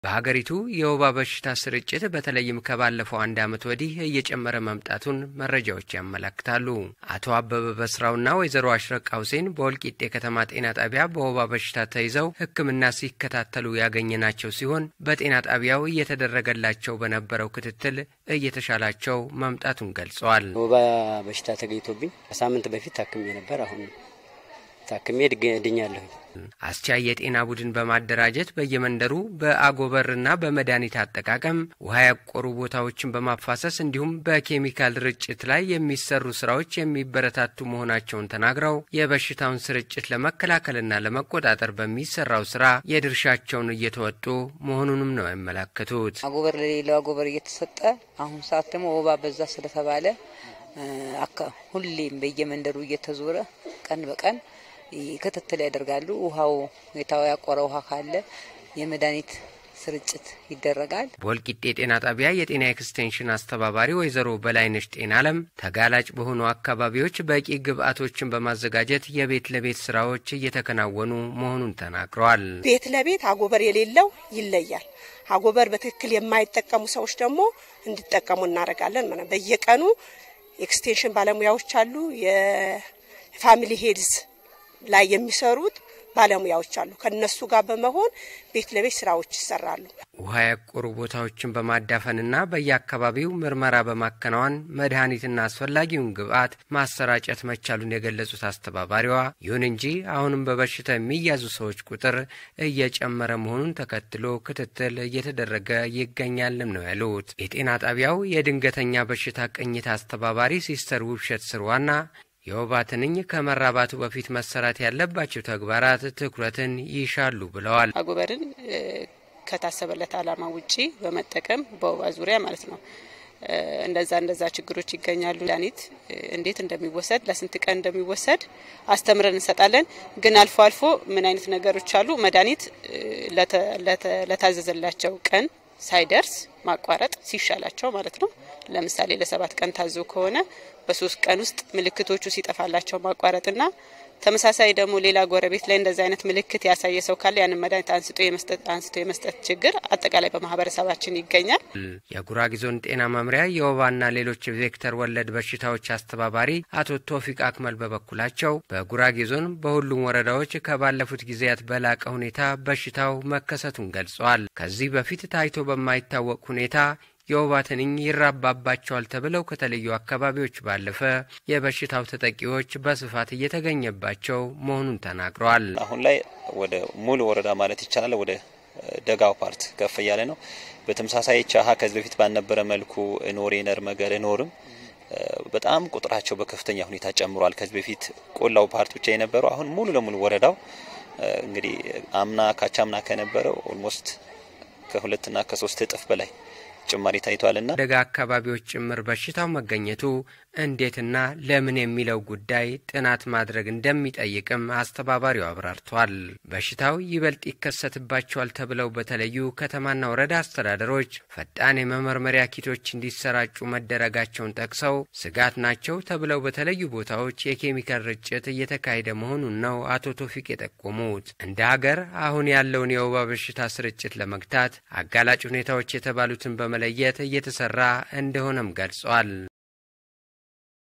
በሀገሪቱ የወባ በሽታ ስርጭት በተለይም ከባለፈው አንድ ዓመት ወዲህ እየጨመረ መምጣቱን መረጃዎች ያመለክታሉ። አቶ አበበ በስራውና ወይዘሮ አሽረቃ ሁሴን በወልቂጤ ከተማ ጤና ጣቢያ በወባ በሽታ ተይዘው ሕክምና ሲከታተሉ ያገኘናቸው ሲሆን በጤና ጣቢያው እየተደረገላቸው በነበረው ክትትል እየተሻላቸው መምጣቱን ገልጸዋል። ወባ በሽታ ተገኝቶብኝ ከሳምንት በፊት ታክሜ ነበር። አሁን ታክሜ ድኛለሁ። አስቻይ የጤና ቡድን በማደራጀት በየመንደሩ በአጎበርና በመድኃኒት አጠቃቀም ውሃ ያቆሩ ቦታዎችን በማፋሰስ እንዲሁም በኬሚካል ርጭት ላይ የሚሰሩ ስራዎች የሚበረታቱ መሆናቸውን ተናግረው የበሽታውን ስርጭት ለመከላከልና ለመቆጣጠር በሚሰራው ስራ የድርሻቸውን እየተወጡ መሆኑንም ነው ያመላከቱት። አጎበር ለሌለው አጎበር እየተሰጠ አሁን ሰዓት ደግሞ ወባ በዛ ስለተባለ ሁሌም በየመንደሩ እየተዞረ ቀን በቀን ክትትል ያደርጋሉ። ውሃው ያቆረ ውሃ ካለ የመድኃኒት ስርጭት ይደረጋል። በወልቂጤ ጤና ጣቢያ የጤና ኤክስቴንሽን አስተባባሪ ወይዘሮ በላይነሽ ጤና አለም ተጋላጭ በሆኑ አካባቢዎች በቂ ግብዓቶችን በማዘጋጀት የቤት ለቤት ስራዎች እየተከናወኑ መሆኑን ተናግረዋል። ቤት ለቤት አጎበር የሌለው ይለያል። አጎበር በትክክል የማይጠቀሙ ሰዎች ደግሞ እንዲጠቀሙ እናደርጋለን። ማለት በየቀኑ ኤክስቴንሽን ባለሙያዎች አሉ። የፋሚሊ ሄልዝ ላይ የሚሰሩት ባለሙያዎች አሉ። ከነሱ ጋር በመሆን ቤት ለቤት ስራዎች ይሰራሉ። ውሃ ያቆሩ ቦታዎችን በማዳፈንና በየአካባቢው ምርመራ በማከናወን መድኃኒትና አስፈላጊውን ግብዓት ማሰራጨት መቻሉን የገለጹት አስተባባሪዋ፣ ይሁን እንጂ አሁንም በበሽታ የሚያዙ ሰዎች ቁጥር እየጨመረ መሆኑን ተከትሎ ክትትል እየተደረገ ይገኛልም ነው ያሉት። የጤና ጣቢያው የድንገተኛ በሽታ ቅኝት አስተባባሪ ሲስተር ውብሸት ስርዋና የወባ ትንኝ ከመራባቱ በፊት መሰራት ያለባቸው ተግባራት ትኩረትን ይሻሉ ብለዋል። አጎበርን ከታሰበለት ዓላማ ውጪ በመጠቀም በወባ ዙሪያ ማለት ነው እንደዛ እንደዛ ችግሮች ይገኛሉ። መድኃኒት እንዴት እንደሚወሰድ ለስንት ቀን እንደሚወሰድ አስተምረን እንሰጣለን። ግን አልፎ አልፎ ምን አይነት ነገሮች አሉ መድኃኒት ለታዘዘላቸው ቀን ሳይደርስ ማቋረጥ ሲሻላቸው ማለት ነው። ለምሳሌ ለሰባት ቀን ታዞ ከሆነ በሶስት ቀን ውስጥ ምልክቶቹ ሲጠፋላቸው ማቋረጥና ተመሳሳይ ደግሞ ሌላ ጎረቤት ላይ እንደዚህ አይነት ምልክት ያሳየ ሰው ካለ ያንን መድኃኒት አንስቶ የመስጠት አንስቶ የመስጠት ችግር አጠቃላይ በማህበረሰባችን ይገኛል። የጉራጌ ዞን ጤና መምሪያ የወባና ሌሎች ቬክተር ወለድ በሽታዎች አስተባባሪ አቶ ቶፊቅ አክመል በበኩላቸው በጉራጌ ዞን በሁሉም ወረዳዎች ከባለፉት ጊዜያት በላቀ ሁኔታ በሽታው መከሰቱን ገልጸዋል። ከዚህ በፊት ታይቶ በማይታወቅ ሁኔታ የወባ ትንኝ ይራባባቸዋል ተብለው ከተለዩ አካባቢዎች ባለፈ የበሽታው ተጠቂዎች በስፋት እየተገኘባቸው መሆኑን ተናግረዋል። አሁን ላይ ወደ ሙሉ ወረዳ ማለት ይቻላል ወደ ደጋው ፓርት ከፍ እያለ ነው። በተመሳሳይ ቻሃ ከዚህ በፊት ባልነበረ መልኩ ኖሬ ነርመገር ኖርም በጣም ቁጥራቸው በከፍተኛ ሁኔታ ጨምሯል። ከዚህ በፊት ቆላው ፓርት ብቻ የነበረው አሁን ሙሉ ለሙሉ ወረዳው እንግዲህ አምና ካቻምና ከነበረው ኦልሞስት ከሁለትና ከሶስት እጥፍ በላይ ጭማሪ ታይቷልና ደጋ አካባቢዎች ጭምር በሽታው መገኘቱ እንዴትና ለምን የሚለው ጉዳይ ጥናት ማድረግ እንደሚጠይቅም አስተባባሪው አብራርቷል። በሽታው ይበልጥ ይከሰትባቸዋል ተብለው በተለዩ ከተማና ወረዳ አስተዳደሮች ፈጣን የመመርመሪያ ኪቶች እንዲሰራጩ መደረጋቸውን ጠቅሰው ስጋት ናቸው ተብለው በተለዩ ቦታዎች የኬሚካል ርጭት እየተካሄደ መሆኑን ነው አቶ ቶፊቅ የጠቆሙት። እንደ ሀገር አሁን ያለውን የወባ በሽታ ስርጭት ለመግታት አጋላጭ ሁኔታዎች የተባሉትን በመለየት እየተሰራ እንደሆነም ገልጿል።